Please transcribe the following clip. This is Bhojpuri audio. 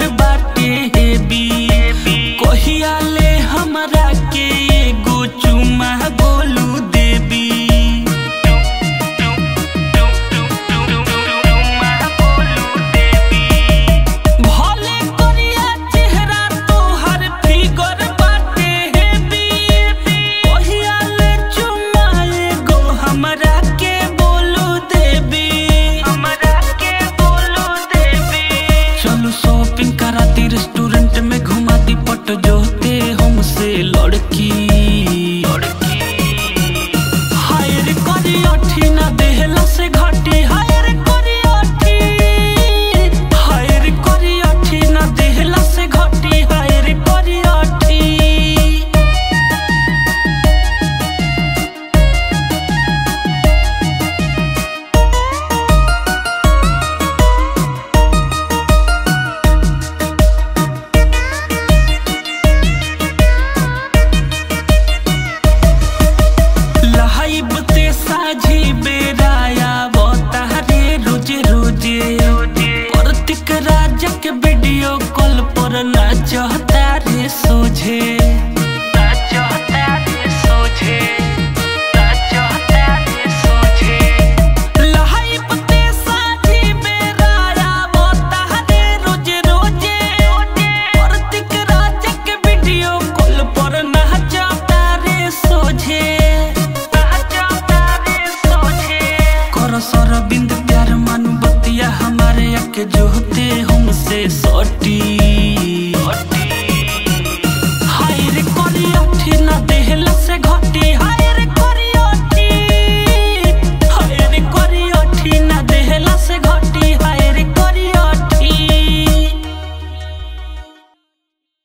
मूड बाटे हेबी कहिया ले हमरा के एगो चुमा बोलू देबी भले करिया चेहरा तोहर फिगर बाटे हेबी कहिया ले चुमा एगो हमरा के बोलू देबी हमरा के बोलू देबी चलो शॉपिंग कराती रेस्टोरेंट में घुमाती पट जोते हमसे लड़की लड़की हायर करी अठी ना देहला से घटी हायर करी अठी हायर करी अठी ना देहला से घटी हायर करी अठी लहाइब ते साझी बेराया बतारे रोजे रोजे कार्तिक राजा के वीडियो कॉल पर नाचत